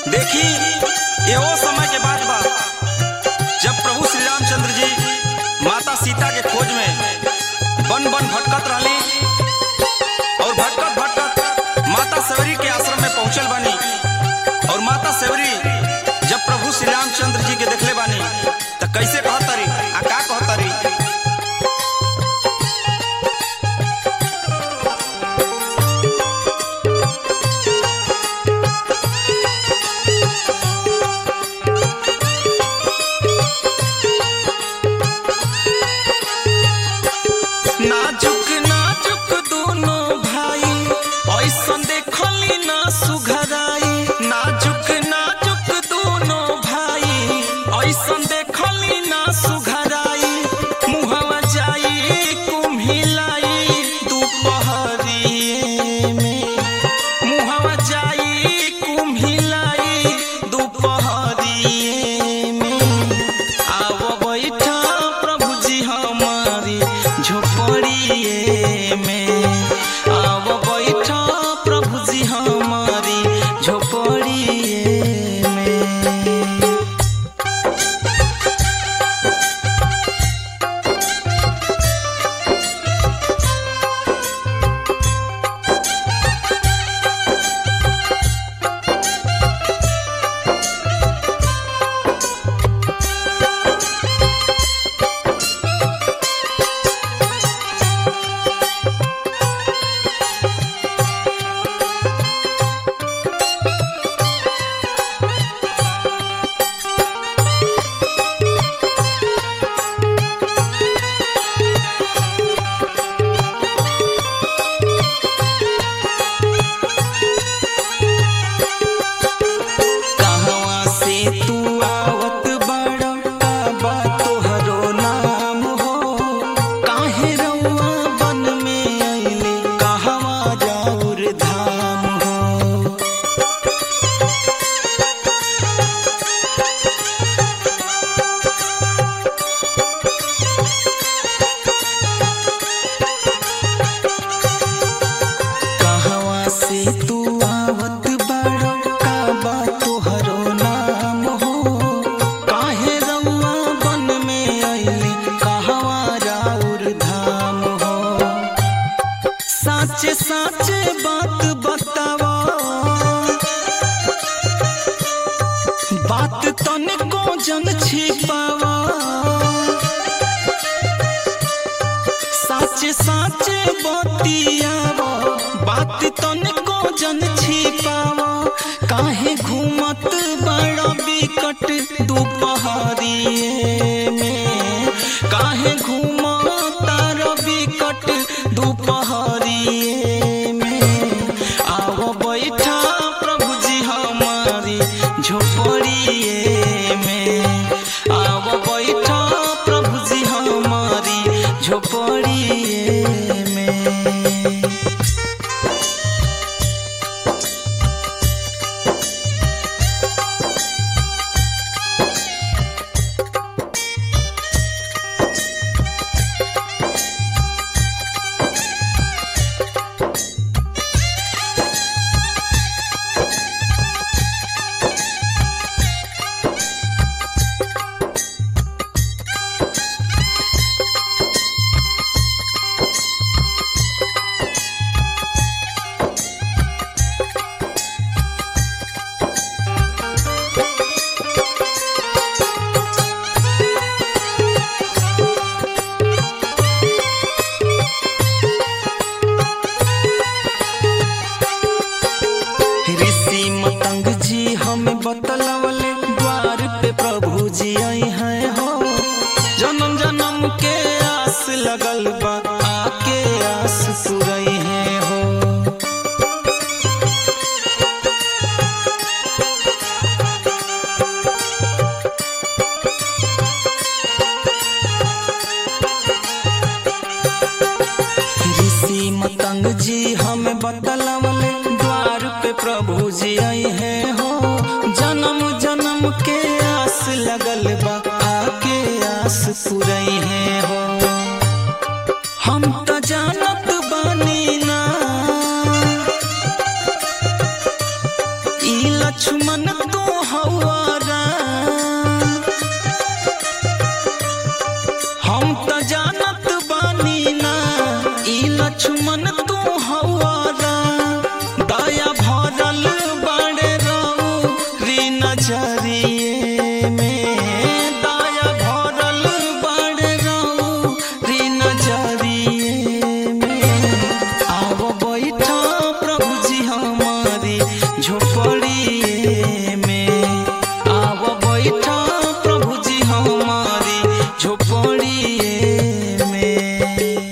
देखी ये वो समय के बात बा जब प्रभु श्री रामचंद्र जी माता सीता के खोज में वन वन भटकत रहली और भटकत भटकत माता सवरी के आश्रम में पहुंचल बानी और माता सवरी जब प्रभु श्री रामचंद्र जी के देखले बानी तो कैसे कहतरी आ का कहतरी नाजुक नाजुक दोनों भाई ऐसन देखली ना सुघराई नाजुक नाजुक दोनों भाई ऐसन देखली ना सुघराई मुहवा जाई कुम्हिलाई दोपहरिए में मुहवा जाई कुम्हिलाई दोपहरिए में आओ बैठा प्रभु जी हमारी झोपड़िए में आओ बैठा प्रभु जी हमारी झोपड़िए में कहवा से तू आवत बड़ा का बा तोहरो नाम हो काहे रउआ वन में अइले कहवा जाऊर धाम हो कहवा से तू आवत बड़ा का बा तोहरो नाम हो काहे रउआ वन में अइले कहवा राउर धाम हो साचे साचे बात बतावा बात तनिको जन छिपावा साचे साचे बतियावा बात तनिको जन छिपावा काहे घूमत बड़ा बिकट दोपहरिए में काहे घूमत तारा बिकट दोपहरिए में आओ बैठा प्रभु जी हमारी झोपड़िए में आओ बैठा प्रभु जी हमारी झोपड़िए में ऋषि मतंग जी हमें बतलवले द्वार पे प्रभु जी आई हैं हो जन्म जन्म के आस लगल बा आके आस पुरई है हो ऋषि मतंग जी हमें बतलवले द्वार पे प्रभु जी आई है हो जन्म जन्म के आस लगल बा आके आस पुरई है हो हम तो जानत बानी ना ई ई लक्ष्मण तू हवारा हम त जानत बानी ना ई लक्ष्मण तू हवारा दया भरल बड़े रहू री नजरिए में दया भरल बड़े रहू री नजरिए में आव बैठा प्रभु जी हमारी झोपड़िए में आव बैठा प्रभु जी हमारी झोपड़िए में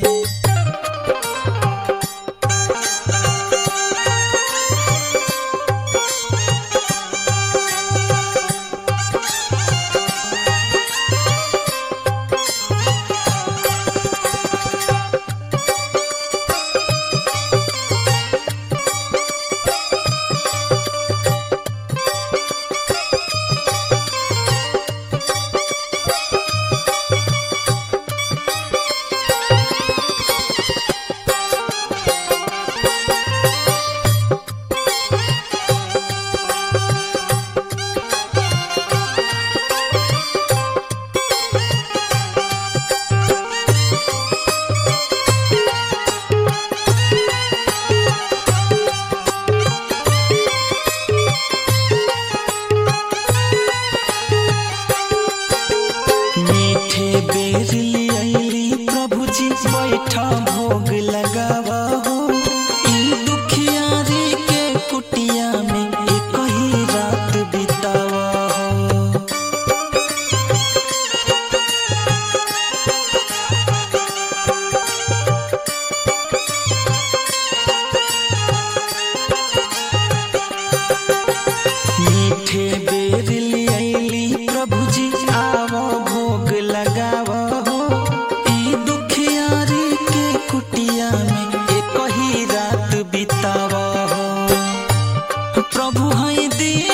मीठे बेर लियली प्रभु जी बैठा भोग लगावा हो ई दुखियारी के कुटिया में एक ही रात बितावा हो मीठे बेर लियली प्रभु जी आवो भोग लगावो हो ई दुखियारी के कुटिया में एक ही रात बितावो हो प्रभु है दी